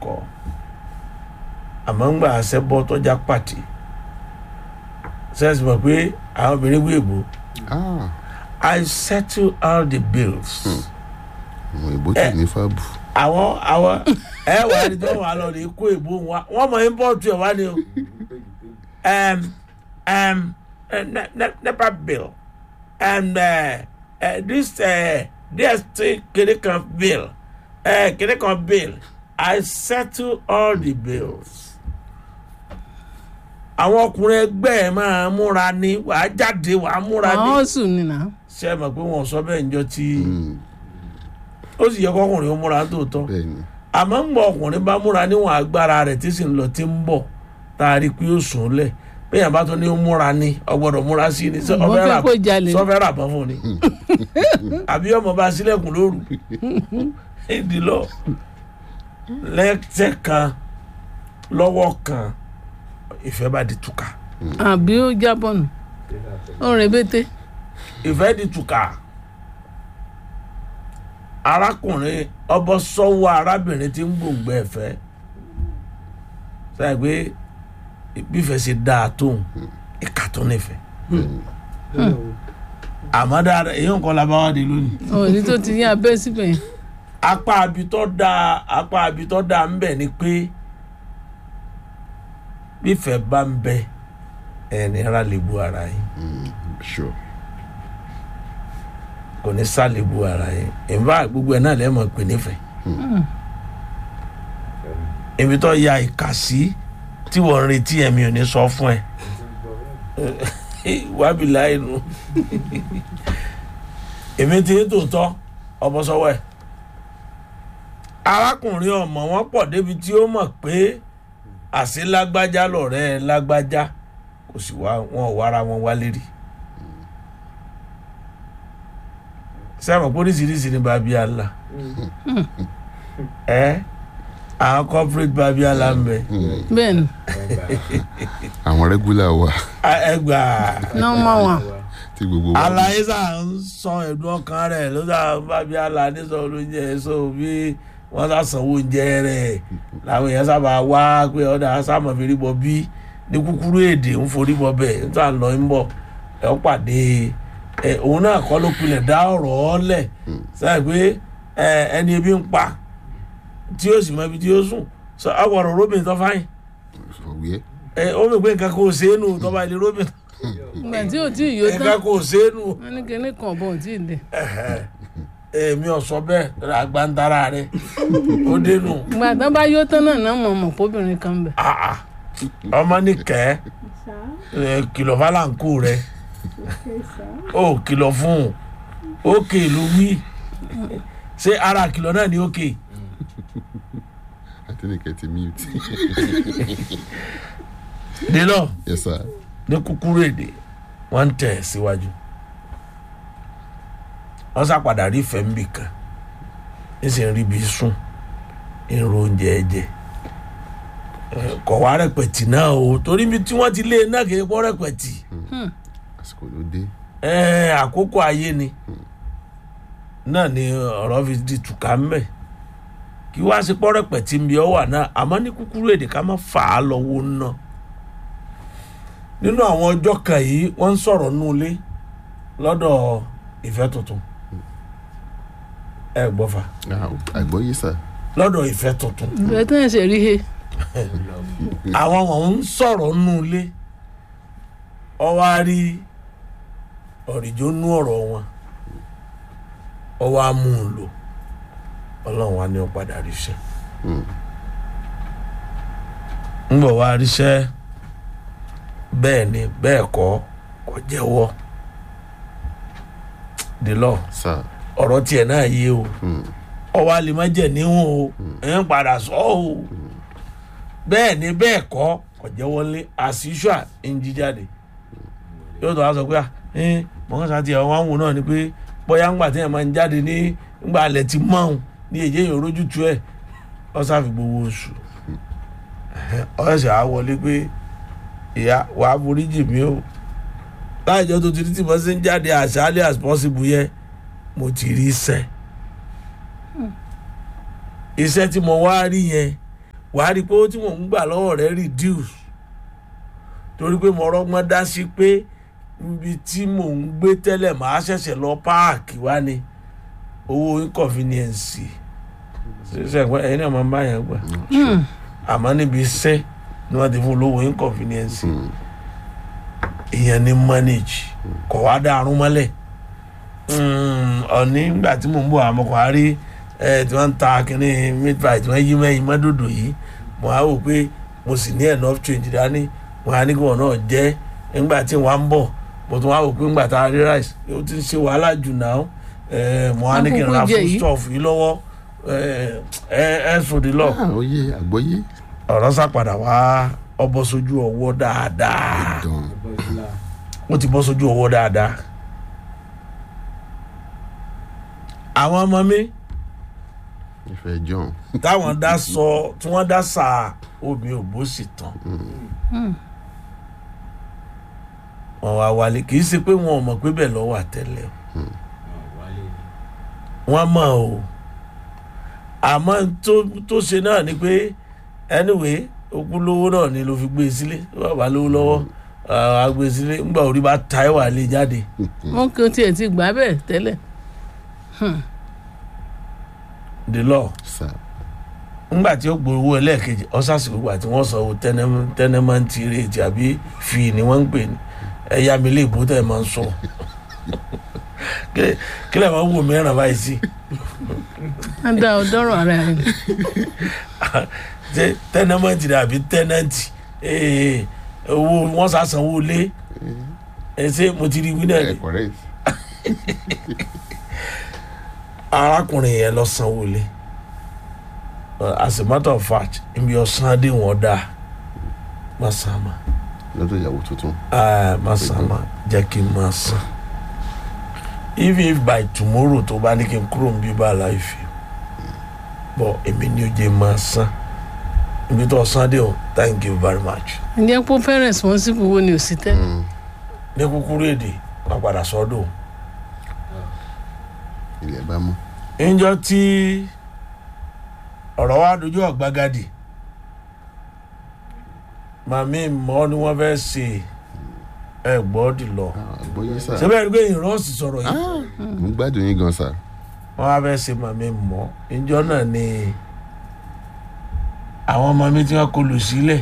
kọ́ àmọ́ ń gbà àṣẹ bọ́ tọ́já pàtì sẹ́ẹ̀sì mọ̀ pé àwọn obìnrin wí èbó ah I settle all the bills. àwọn ìbò tí ní fáàbù àwọn àwọn ẹ wà ní tí wọ́n wà lọ rí kó èbó wa wọ́n mọ̀ import ẹ̀ wá ní o um, um, uh, ne ne nepa bill and uh, uh, this uh, DST kìnìún kan bill uh, kìnìún kan bill I settle all the bills. àwọn ọkùnrin ẹgbẹ́ ẹ̀ máa múra ní wàá jáde wàá múra ní àwọn sùn nìyà ṣe é mọ̀ pé wọ́n sọ bẹ́ẹ̀ níjọ́ tí ó sì yẹ kọkùnrin ó múra tóòtọ́ bẹ́ẹ̀ ni àmọ́ ń gbọ́ ọkùnrin bá múra níwọ̀n agbára rẹ̀ tí sì ń lọ tí ń bọ̀ tá a rí i pé ó sùn lẹ̀ bẹ́ẹ̀ bá tó ní ó múra ní ọgbọ́dọ̀ múra sí ni sọ Wọ́n ọfẹ́ fẹ́ rà kó jalè. sọfẹ́ rà bọ́ fún ni àbí ọmọ bá sílẹ̀kùn lóru ìdí lọ lẹ́tẹ̀ kan lọ́wọ́ kan ìfẹ́ bá di túkà àbí ó jábọ̀ nù ó rìn bété ìfẹ́ di túkà arákùnrin ọbọ sọ́wọ́ arábìnrin tí ń gbòǹgbẹ ẹ̀fẹ́ sáyẹ pé bífẹ́ ṣe dáa tóun ìka tó nífẹ̀ẹ́ àmọ́ dáadáa èyí nǹkan la bá wá di lónìí òní tó ti yín abẹ́ síbẹ̀ yẹn apá abitọ́ dáa apá abitọ́ dáa ń bẹ ni pé bífẹ́ bá ń bẹ ẹni ara lè bu ara yín sure kò ní sálẹ̀ bu ara yín ìfá gbogbo ẹ̀ náà lẹ́mọ̀ pé nífẹ̀ẹ́ ibi tó ya ìkà sí tí wọ́n ń retí ẹ̀mí ò ní sọ fún ẹ wábì láì nù èmi ti ń tòótọ́ ọbọ sọ́wọ́ ẹ̀ arákùnrin ọmọ wọn pọ̀ débi tí ó mọ̀ pé àṣé lágbájá lọ̀rẹ́ ẹ lágbájá kò sì wá wọn ò wára wọn wálé rí sẹ́wọ̀n póríṣiríṣi ní babiala ẹ àwọn corporate babiala ń bẹ bẹ́ẹ̀ ni àwọn regular wa ẹgbà nọ́ọ̀mà wọn tí gbogbo wa alaye sá ń sọ ẹ̀dùn ọkàn rẹ̀ ló sá babiala nísọ olóúnjẹ so bí wọ́n sá sanwó oúnjẹ rẹ̀ làwọn èèyàn sábà wá pé ọ̀dà sáàmọ̀ fèrè bọ̀ bí ní kúkúrú èdè ń forí bọ̀ bẹ́ẹ̀ ń tà lọ ń bọ̀ ẹ̀ ọ́ pàdé ẹ̀ òun náà kọ́ ló pilẹ̀ dá ọ̀rọ̀ ọ́ lẹ̀ sáà pé ẹ̀ ẹni ebi ń pa tí yóò sì mọ ibi tí yóò sùn sọ àwọ̀rọ̀ robin tó fáyìn òwe ẹ̀ ó mi pé nǹkan kò ṣe é nù tó bá ilé robin ìgbà tí ò tí ì yó tán nǹkan kò ṣe é nù wọn ní kíní kan bọ̀ ò tí ì dé èmi ò sọ bẹ́ẹ̀ àgbàntara rẹ̀ ó dénú ìgbà tán bá yó tán náà náà mọ̀ mọ̀ kóbìnrin kan bẹ̀ àà ọmọ ní kẹ́ ẹ kìlọ̀ fáláǹkù rẹ̀ ó kìlọ̀ fún un ókè ló wí ṣé ara kìlọ̀ náà ní ókè àtẹnìkẹ́ ti mute délọ̀ yes sir ní kúkúrú èdè wọ́n ń tẹ̀ síwájú wọ́n sàpadà rí fẹ́ǹbì kan ní sì ń rí bí sùn ń ro oúnjẹ jẹ Eh, kọ̀ wá rẹpẹ̀tì náà o torí mi tí wọ́n ti lé e náà kì í pọ́ rẹpẹ̀tì àsìkò ló dé Eh, àkókò ayé ni náà ni ọ̀rọ̀ fi di tùkà mbẹ̀ kí wá sí pọ́ rẹpẹ̀tì ń bí ọ wà náà àmọ́ ní kúkúrú èdè ká má fà á lọ́wọ́ náà nínú àwọn ọjọ́ kan yìí wọ́n ń sọ̀rọ̀ nulẹ̀ lọ́dọ̀ ìfẹ́ tuntun ẹ gbọ́ fa Ah, àgbọ́yé sà lọ́dọ̀ ìfẹ́ tuntun ìgbà tí wọn ṣe rí he àwọn wọn ń sọ̀rọ̀ nulẹ̀ ọwọ́ á rí ọ̀rìjọ́ nú ọ̀rọ̀ wọn ọwọ́ á mú un lò ọlọ́run wa ní ó padà ríṣẹ́ ń bọ̀ wá ríṣẹ́ bẹ́ẹ̀ ni bẹ́ẹ̀ kọ́ kò jẹ́wọ́ délọ́ sà ọ̀rọ̀ tiẹ̀ náà yé o ọwọ́ alẹ́ má jẹ̀ níhùn o ẹ̀ ń padà sọ o bẹ́ẹ̀ ni bẹ́ẹ̀ kọ́ kò jẹ́wọ́ lé àṣìṣà ń jí jáde yóò tó wá sọ pé ẹ mọ̀ọ́sá tiẹ̀ wọ́n á wò náà ni pé bóyá ńgbà tí ẹ̀ máa ń jáde ní ńgbà alẹ́ ti mọ́hún ní èyí èèyàn rójú tu ẹ̀ ọ̀sà fi gbowó oṣù ọ̀sẹ̀ á wọlé pé ìyá wàá forí jì mí o láìjọ tó ti rí tí mo ṣe ń jáde as early as possible yẹn mo ti rí iṣẹ́ iṣẹ́ tí mo wá rí yẹn wàá rí i pé owó tí mò ń gbà lọ́wọ́ rẹ̀ reduce torí pé mo rọ́gbọ́n dá sí pé ibi tí mò ń gbé tẹ́lẹ̀ màá ṣẹ̀ṣẹ̀ lọ páàkì wá ni owó inconvenience ṣe ẹ̀gbọ́n ẹ̀yin náà máa ń bá yẹn gbà àmọ́ níbi iṣẹ́ ni wọ́n ti fún olówó inconvenience ìyẹn ní manage kọ̀ wá dàrún mọ́lẹ̀ ọ̀ní nígbà tí mò ń bọ̀ àmọ́ kò á rí ẹ tí wọ́n ń ta kínní meat pie tí wọ́n yí mẹ́yìn mọ́dòdò yìí mo á wò pé mo sì ní enough change dání mo á ní kí wọn náà jẹ́ nígbà tí wọ́n á ń bọ̀ mo tún wá wò pé nígbà tá a rí rice ó ti ń ṣe wàhálà jù náà ẹ mo á ní kí n ra Àkókò jẹ food yìí. stuff yìí lọ́wọ́ ẹ ẹ ẹ sòdì lọ Ah, oyè àgbọ́yé ọ̀rọ̀ sàpadà wá ọbọ̀ sójú ọwọ́ dáadáa dán ó ti bọ́ sójú ọwọ́ dáadáa àwọn ọmọ mi ìfẹ́ john táwọn dá sọ tí wọ́n dá sà omi ògbó sì tán wọ́n wá wálé kì í ṣe pé wọn ò mọ̀ pé bẹ́ẹ̀ lọ́wọ́ àtẹ̀lẹ́ o wọ́n mọ̀ o àmọ́ n tó tó ṣe náà ni pé anyway okú lówó náà ni ló fi gbé e sílé tó bá bá lówó lọ́wọ́ a gbé e sílé ńgbà orí bá ta ẹ̀ wà lé jáde wọn kì í tiẹ̀ ti gbà bẹ́ẹ̀ tẹ́lẹ̀ the law sà ńgbà tí ó gbowó ẹlẹ́ẹ̀kejì ọ́sàsìkò gbà tí wọ́n sọ owó tẹ́nẹ́mẹ́ntì rèétì àbí fi ni wọ́n ń pè ní ẹ̀yà mi lè bó tẹ̀ máa ń sọ Kí- kí lè máa ń wò mìíràn báyìí sí á dá ọ dọ́rọ̀ ara rẹ̀ Ṣé tẹ́nẹ́mẹ́ntì ni àbí tẹ́nẹ́ntì Ee, owó wọ́n sàsanwó lé ẹ ṣé mo ti rí wí náà ẹ ni correct arákùnrin yẹn lọ sanwó lé Uh, as a matter of fact ibi ọ̀sán adé wọn dáa má sàn má. lọ́dọ̀ ìyàwó tuntun Ah, masama jẹ́ kí n máa san even if by tomorrow tó bá ní kí n kúrò níbí bá láìfi bọ́ èmi ní oje máa san ibi tó san dé o thank you very much ǹjẹ́ pé fẹ́ responsible wo ni ò sí tẹ́lẹ̀ Mm, ní kúkúrú èdè wọ́n padà sọ́dọ̀ ilẹ̀ bá mú níjọ́ tí ọ̀rọ̀ wa dojú ọ̀gbagadì màmí mọ́ ni wọ́n fẹ́ ṣe ẹ̀ gbọ́dì lọ Ah, àgbọ́yé sà ṣé bẹ́ẹ̀ ni pé ìrọ́ọ̀sì sọ̀rọ̀ yìí. Ah, mo ń gbádùn yín gan sà wọ́n wá fẹ́ ṣe màmí mọ́ ìjọ náà ni àwọn ọmọ mi tí wọ́n kó lù sílẹ̀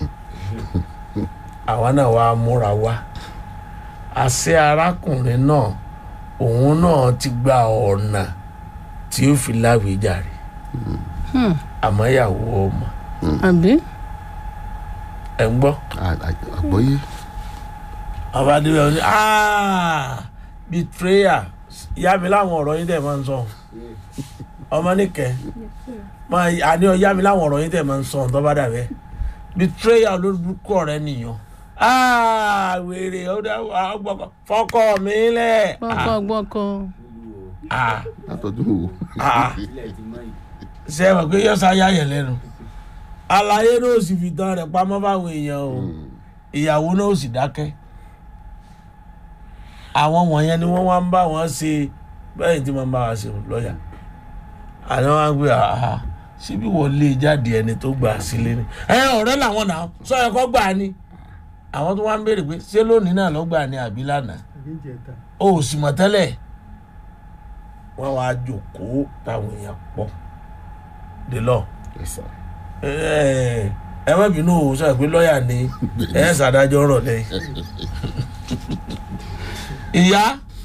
àwọn náà wá múra wá àṣẹ arákùnrin náà òun náà ti gba ọ̀nà tí ó fi láwíjàre àmọ́ ìyàwó ọmọ àbí ẹ̀ ń gbọ́ Ah, ah, àgbọ́yé ọba adébẹ̀ ọ ní "Ah, betrayal ìyá mi láwọn ọ̀rọ̀ yín tẹ̀ máa ń sọ ọmọ nìkẹ́ máa àní ọ̀yá mi láwọn ọ̀rọ̀ yín tẹ̀ máa ń sọ ọ̀tọ́ bá dàbẹ́ betrayal olórúkọ rẹ nìyàn "Ah, wèrè ọdẹ ọgbọkọ fọkọ mi lẹ gbọ́kọ́ gbọ́kọ́ Ah, látọdún wo ah. ṣe é mọ̀ pé yọ́sà yá yẹn lẹ́nu àlàyé náà sì fi tán rẹ̀ pamọ́ fáwọn èèyàn o ìyàwó náà sì dákẹ́ àwọn wọ̀nyẹn ni wọ́n wá ń bá wọn ṣe bẹ́ẹ̀ tí wọ́n bá wa ṣe lọ́ọ̀yà àná wọn gbé àhà síbí wọ́n lé jáde ẹni tó gbà sílé ni ẹ ọ̀rẹ́ làwọn náà sọ ẹ kọ́ gbà ni àwọn tó wá ń béèrè pé ṣé lónìí náà ló gbà ní àbí lánàá o ò sì mọ̀ tẹ́lẹ̀ wọ́n wá jòkóó táwọn èèyàn pọ̀ dé lọ Yes, sir. ẹ ẹ má bínú o sọ pé lọ́ọ̀yà ni ẹ ṣàdájọ́ rọ̀ lẹ́yìn. ìyá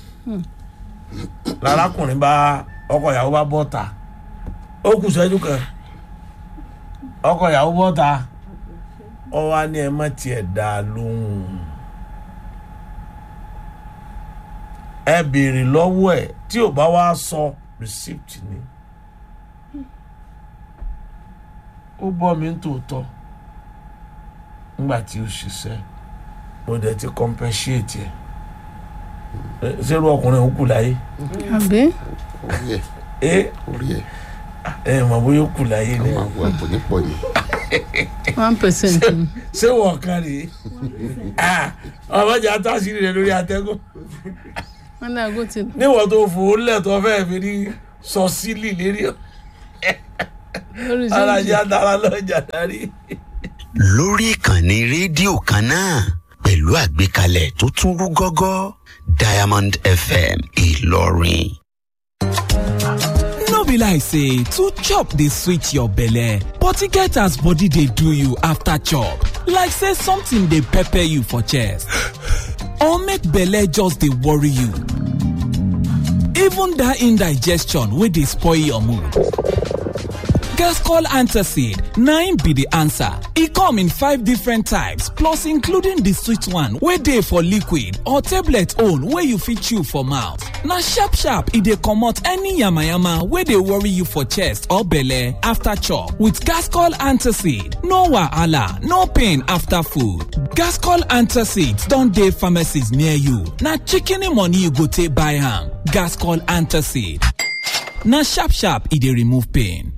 lárákùnrin bá ọkọ ìyàwó bá bọ́ ta ó kù sẹ́jú kan ọkọ ìyàwó bọ́ ta ọ wá ní ẹ má tiẹ̀ dá a lóhùn ẹ béèrè lọ́wọ́ ẹ̀ tí ò bá wá sọ receipt ni ó bọ́ mi ń tòótọ́ nígbà tí ó ṣiṣẹ́ mo dẹ̀ ti compensate ẹ̀ ẹ ṣerú ọkùnrin òun kù láyé àbí orí ẹ̀ ẹ orí ẹ̀ ẹ mọ̀ bóyá ó kù láyé ni àwọn àwọn àpò nípọ̀ yìí one percent ni ṣé wọ́n kan rèé Ah, ọmọdé àtàṣírí rẹ lórí atẹ́gùn wọn dàgó ti níwọ̀n tó fò ó lẹ̀ tó fẹ́ẹ́ fi ní sọ sílì lérí ọ lórí ara sẹ́ńjì jẹ́ àtàrà lọ́jà darí. lórí ìkànnì rédíò kan náà pẹ̀lú àgbékalẹ̀ tó tún rú gọ́gọ́ diamond fm ìlọrin. no be like say to chop dey sweet your belle but e get as body dey do you after chop like say something dey pepper you for chest or make belle just dey worry you even that indigestion wey dey spoil your mood Gascol Antacid na im be the answer. E come in five different types plus including the sweet one wey dey for liquid or tablet own wey you fit chew for mouth. Na sharp sharp e dey comot any yamayama wey dey worry you for chest or belle after chop. With Gascol Antacid, no wahala, no pain after food. Gascol Antacid don dey pharmacies near you. Na shikini money you go take buy am. Gascol Antacid. Na sharp sharp e dey remove pain.